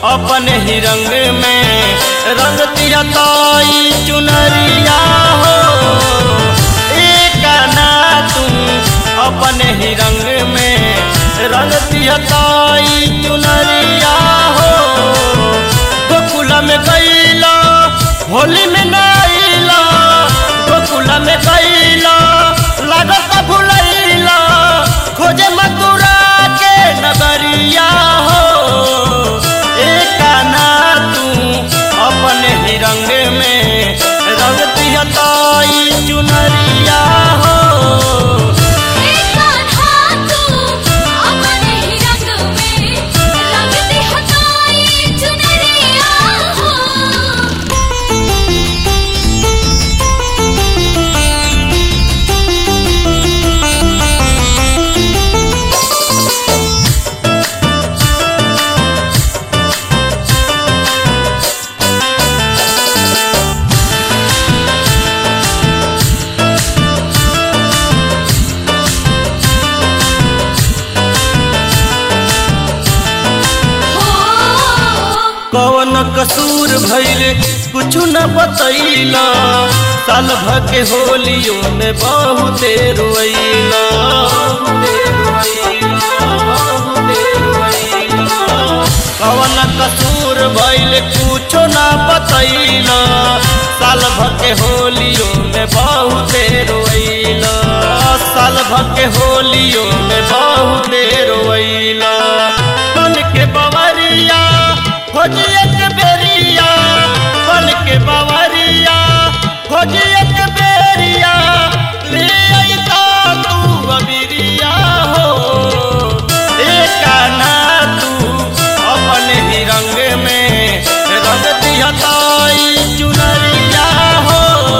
अपने ही रंग में रंग तिरताई चुनरिया हो एक ना तुम अपने ही रंग में रंग तिरताई चुनरिया हो गोकुल में गईला होली में नाइला गोकुल में गईला लागत भुलैला खोजे मथुरा के नगरिया हो एक ना तू अपने ही रंग में रंग दिहताई चुनरिया हो कौन कसूर भैले कुछ न बतैला साल भर के होलियों में बहुते रोइला कौन कसूर भैले कुछ न बतैला साल भर के होलियों में बहुते रोइला साल भर के होलियों में बहुते रोइला बन के बवरिया खोज एक बेरिया बन के बवरिया खोज एक बेरिया ले अइता तू अबिरिया हो एक ना तू अपने ही रंग में रंग दिहताई चुनरिया हो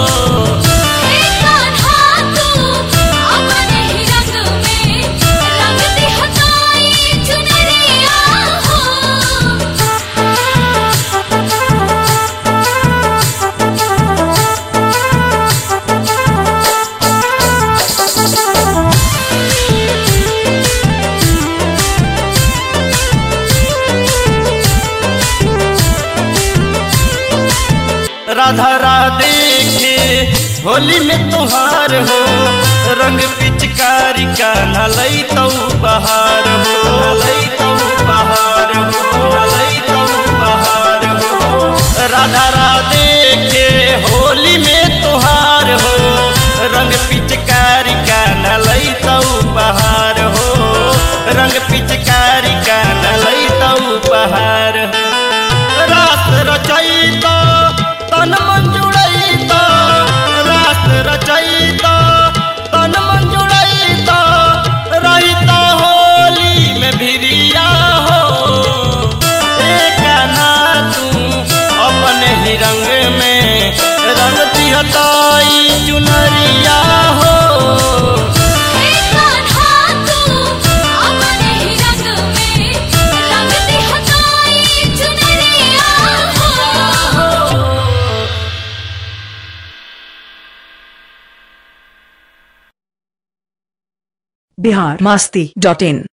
राधा राधे के होली में तुहार हो रंग पिचकारी का नलई तो बहार हो नलई तो बहार हो नलई तो बहार हो राधा राधे के होली में तुहार हो रंग पिचकारी का नलई तो बहार हो रंग पिचकारी का नलई तो बहार हो रास रचैता तन मन जुड़ैता रास रचैता तन मन जुड़ैता रहिता होली में भिरिया हो एक ना तू अपने ही रंग में रंग दिहताई चुनरिया हो बिहार मास्ती डॉट इन